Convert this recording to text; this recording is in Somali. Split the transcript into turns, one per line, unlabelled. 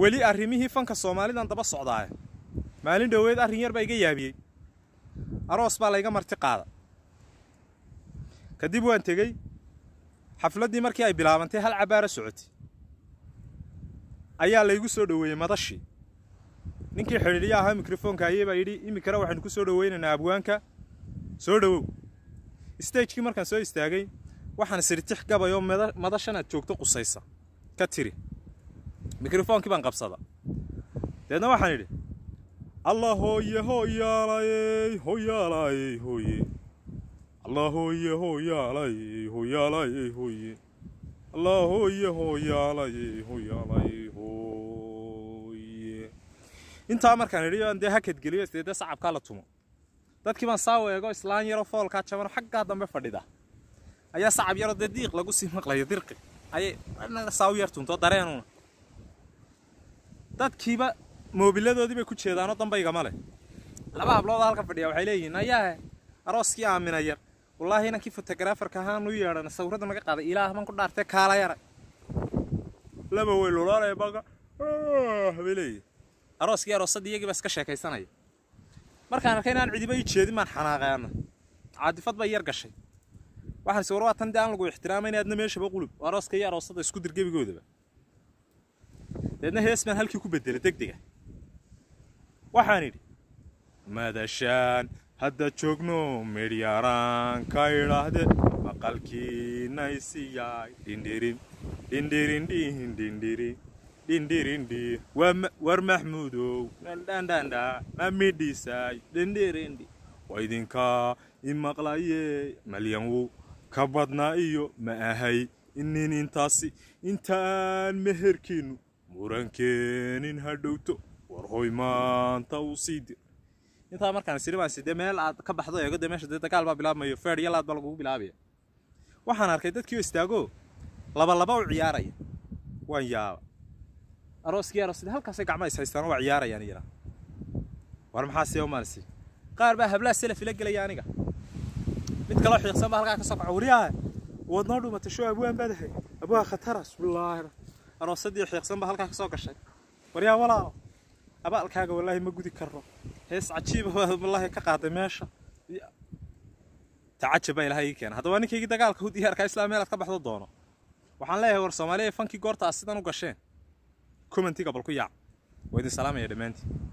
weli arrimihii fanka soomaalidan daba socdaaye maalin dhoweed arrin yar baa iga yaabiyey aroos baa layga marti qaada kadib waan tegey xafladdii markii ay bilaabantay hal cabbaara socotay ayaa laygu soo dhoweeyey madashii ninkii xidhiidhya ahaa mikrofoonka ayey baa yidhi iminkana waxaynu ku soo dhoweynaynaa abwaanka soo dhowow stagekii markaan soo istaagay waxaan sirtix gabay oo madashan aad joogto qusaysa ka tiri mikrofoonkii baan qabsada deedna waxaan idhi allah hooye hooyaalayey hooyaalayey hooye allah hooye hooyaalayey hooyaalayey hooye allah hooye hooyaalayey hooyaalayey hooye intaa markaan idhi aan dee hakad geliyo isdeedee sacabkaa la tumo dadkii baan saaw eego islaan yaroo foolkaa jabano xaggaa dambe fadhida ayaa sacab yaroo dee diiq lagu sii maqlayo dirqi ayay saaw yar tunto dareenuna dadkiiba moobiladoodii bay ku jeedaanoo dambaygama leh laba hablood halka fadhiya waxay leeyihiin ayaahe arooskii aamina yar wallaahi inankii fotografarka ahaan u yeedhan sawirradda naga qaaday ilaah man ku dhaartee kaala yara laba way lulaanaya baga bay leeyihin arooskii aroosadii iyagii baa iska sheekaysanaya markaan arkay inaan cidiba ii jeedin baan xanaaqaana caadifad bay yar gashay waxaan is war waa tan dee aan lagu ixtiraamayna adna meeshaba qulub arooska iyo aroosada isku dir gebigoodaba deedna hees baan halkii ku bedelay deg dega waxaan idhi madashaan hadda joogno midhyaraan ka idhaahde maqalkiinaysiyaay dhindhirin dhindhirindhihin dhindhiri dhindhirindhi war maxmuudow dhandhandhandha ma midhisaay dhindhirindhi waa idinkaa i maqlaye malyanwo ka badnaa iyo ma ahay inin intaasi intaan meherkiinnu murankeenin ha dhowto war hoy maanta uu sii dir intaa markaan isiri baan sidee meel aad ka baxdo eego dee meesha dee dagaal baa bilaabmayo feer iyo laad baa lagugu bilaabaya waxaan arkay dadkii oo istaago laba laba u ciyaaraya waan yaaba arooskii aroosadii halkaasay gacma is haystaan waa ciyaarayaan iyana war maxaa see umaalisi qaar baa hablaa selaf ila gelaya aniga mid kaloo xiiqsan baa halkaa ka soo kaca waryaha waad noo dhumatay shoo abwaan baadahay abwaa khatara bismillaahi aroosadii xiiqsan baa halkaa ka soo gashay waryaa walaalo abaalkaaga wallaahi ma gudi karno hees cajiiba wallaahi ka qaaday meesha tacajab baa ilahay ii keena haddaba ninkaygii dagaalka u diyaarkaa islaa meelaad ka baxdo doono waxaan leeyahay war soomaaliya fankii goorta aad sidan u gasheen commentiga bal ku yaac waa idin salaamaya dhammaantiin